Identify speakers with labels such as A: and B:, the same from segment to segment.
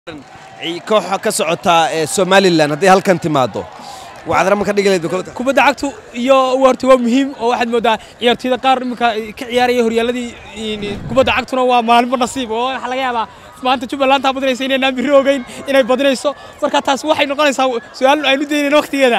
A: kooxa ka socotaa ee somalilan hadday halkan timaado wacdara ma ka dhigi lahayd kolta
B: kubadda cagtu iyo horta waa muhiim oo waxaad moodaa ciyaartooyda qaar iminka ka ciyaaraya horyaaladii kubadda cagtuna waa maalinba nasiib oo waxaa laga yaabaa maanta jubbaland taa badinaysa inaynaan birri ogeyn inay badinayso marka taas waxay noqonaysaa su-aal aynu daynayno wakhtigeeda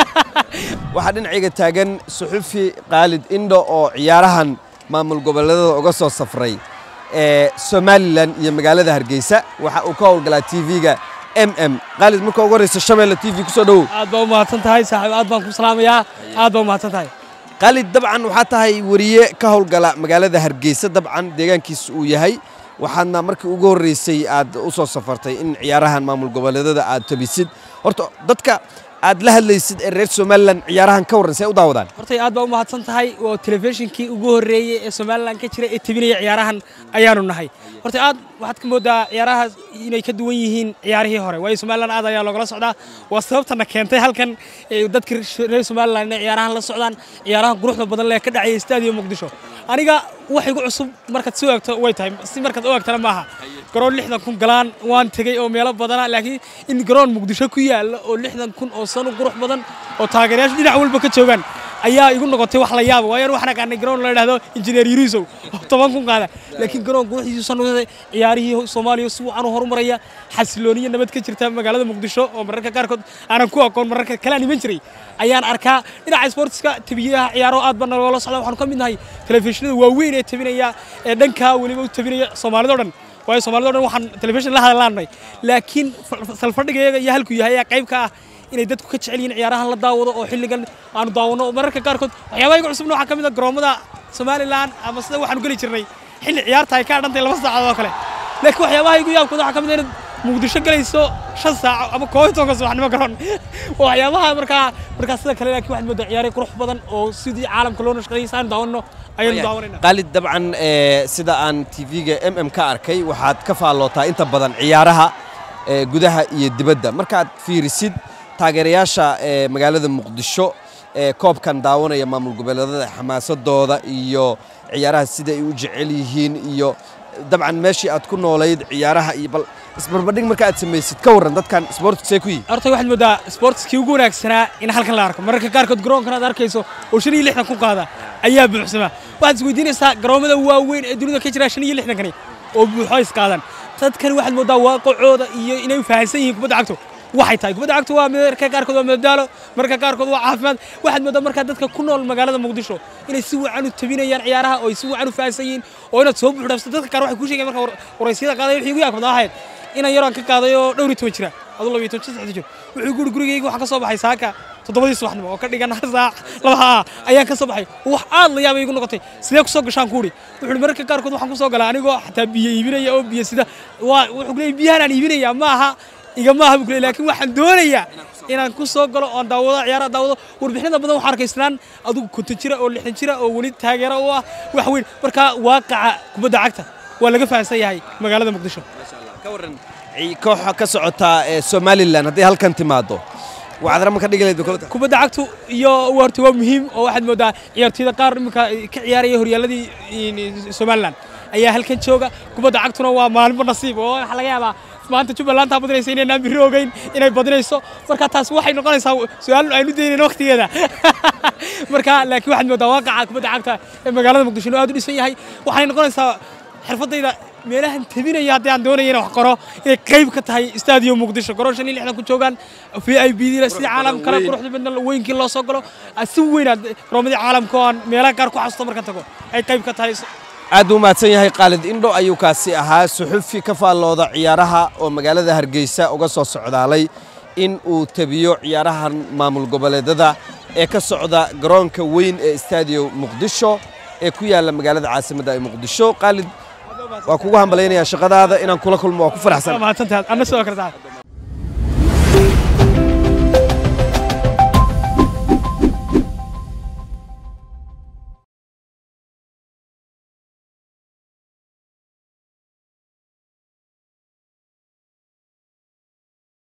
A: waxaa dhinacayga taagan suxufi khaalid indho oo ciyaarahan maamul goboleedada uga soo safray ee somalilan iyo magaalada hargeysa waxa uu ka howlgalaa tv-ga m m khaalid marka ugu horreysa shabeelle t v kusoo dhowow
B: aad baa u mahadsan tahay saaxiib aad baan ku salaamayaa aad baa u mahadsan tahay
A: khaalid dabcan waxaa tahay wariye ka howlgala magaalada hargeysa dabcan deegaankiisa uu yahay waxaadna markii ugu horreysay aad u soo safartay in ciyaarahan maamul goboleedada aad tabisid horta dadka aad la hadlaysid ee reer somalilan ciyaarahan ka warran see u daawadaan
B: hortay aad baa u mahadsan tahay oo telefishinkii ugu horreeyey ee somalilan ka jira ee tebinaya ciyaarahan ayaanu nahay horta aad waxaad ka moodaa ciyaarahaas inay ka duwan yihiin ciyaarihii hore waayo somalilan aad ayaa loogala socdaa waa sababtana keentay halkan dadka reer somalilan inay ciyaarahan la socdaan ciyaarahan quruxda badan lee ka dhacaya staadiyo muqdisho aniga wax igu cusub markaad soo eegto way tahay si markaad u eegtana maaha garoon lixdan kun galaan waan tegey oo meelo badana laakiin in garoon muqdisho ku yaalla oo lixdan kun oo sano qurux badan oo taageerayaashu dhinac walba ka joogaan ayaa igu noqotay wax la yaaba waayo waxaan aqaanay garoon la yidhaahdo injineer yurisow oo toban kun qaada laakiin garoon quruxdiisu sanuuday ciyaarihii soomaaliya si wacan u horumaraya xasilooniyo nabad ka jirta magaalada muqdisho oo mararka qaarkood aanan ku aqoon mararka kale aan iman jiray ayaan arkaa dhinaca sportska tabiyaha ciyaaro aad baa naloola socda waxaanu ka mid nahay telefishinada waaweyn ee tabinaya ee dhankaa weliba u tabinaya soomaalida o dhan waayo soomaalida o dhan waxaan telefishin la hadlaanay laakiin salfadhigayaga iyo halkuu yahay ayaa qayb ka ah inay dadku ka jecel yihiin ciyaarahan la daawado oo xilligan aanu daawano mararka qaarkood waxyaabaha igu cusubna waxaa ka mid a garoomada somalilan ama sida waxaanu geli jirnay xilli ciyaarta ay ka dhantay laba saacadood oo kale laakiin waxyaabaha igu yaabkooda waxaa ka mid a inaad muqdisho galayso shan saaco ama koob iyo tobanka subaxnimo garoon waxyaabaha markaa markaa sida kale laakiin waxaad moodaa ciyaare qurux badan oo sidii caalamka loo nashqadayay saanu daawanno ayaanu daawanayna
A: khaalid dabcan sida aan tv-ga m m ka arkay waxaad ka faallootaa inta badan ciyaaraha gudaha iyo dibadda markaad fiirisid taageerayaasha ee magaalada muqdisho ee koobkan daawanaya maamul goboleedada xamaasadooda iyo ciyaaraha sida ay u jecel yihiin iyo dabcan meeshii aad ku noolayd ciyaaraha iyo bal isbarbardhig marka aad samaysid ka warran dadkan sportsee ku yihi
B: horta waxaad moodaa sportskii ugu wanaagsanaa in halkan la arko mararka qaarkood garoonkan aad arkayso oo shan iyo lixdan ku qaada ayaa buuxsama waxaad isweydiinaysaa garoomada waaweyn ee dunida ka jira shan iyo lixdankani oo buuxo isqaadan dadkani waxaad moodaa waaqacooda iyo inay fahansan yihiin kubadda cagto waxay tahay kubadda cagtu waa mararka qaarkood waa madadaalo mararka qaarkood waa caafimaad waxaad moodaa markaa dadka ku nool magaalada muqdisho inay si wacan u tabinayaan ciyaaraha oo ay si wacan u fahansan yihiin oo inaad soo buuxdhaafso dadka qaar waxay kuu sheegeen marka waraysyada qaaday wixii ugu yaabkada ahayd inaan yaraan ka qaaday oo dhowr iyo toban jira aduu laba iyo toban saddex jir wuxuu guri gurigayga waxaan ka soo baxay saaka toddobadii subaxnimo oo ka dhigan hal saac laba haa ayaan ka soo baxay wax aad la yaabay igu noqotay sidee ku soo gashaan kuuri wuxuu mararka qaarkood waxaan ku soo galaa anigoo xataa biyo iibinaya oo biyo sida waa wuxuu leeyahay biyahan aan iibinaya ma aha igama aha bukle laakiin waxaan doonayaa inaan ku soo galo oon daawado ciyaaraha daawado warbixinada badan waxaan arkaysnaan adigu konton jira oo lixdan jira oo weli taageero u ah wax weyn marka waaqaca kubadda cagta waa laga fahansan yahay magaalada muqdisho
A: ka warran kooxa ka socotaa ee somalilan hadday halkan timaado wacdara ma ka dhigi lahayd kolta
B: kubadda cagtu iyo horta waa muhiim oo waxaad moodaa ciyaartooyda qaar iminka ka ciyaaraya horyaaladii somalilan ayaa halkan jooga kubadda cagtuna waa maalinba nasiib oo waxaa laga yaabaa maanta jubbaland taa badinaysa inaynaan birri ogeyn inay badinayso marka taas waxay noqonaysaa su-aal aynu daynayno wakhtigeeda marka laakiin waxaad moodaa waaqaca kubadda cagta ee magaalada muqdisho inuu aad u dhisan yahay waxay noqonaysaa xirfadayda meelahan tabinaya haddii aan doonaya inaan wax qoro inay qayb ka tahay staadiyo muqdisho garoon shan iyo lixdan ku joogaan v i b dina sidii caalamkale quruxda badna weynkii loo soo galo si weynaad garoomadii caalamka oo aan meelaha qaar ku xasuusto markaan tago ay qayb ka tahay
A: aad buu mahadsan yahay khaalid indho ayuu kaasi ahaa suxufi ka faallooda ciyaaraha oo magaalada hargeysa uga soo socdaalay in uu tabiyo ciyaarahan maamul goboleedada ee ka socda garoonka weyn ee staadiyo muqdisho ee ku yaalla magaalada caasimadda ee muqdisho khaalid waa kugu hambalaynayaa shaqadaada inaan kula kulmo waa ku faraxsan
B: mahadsantahay anna sidoo kale tahay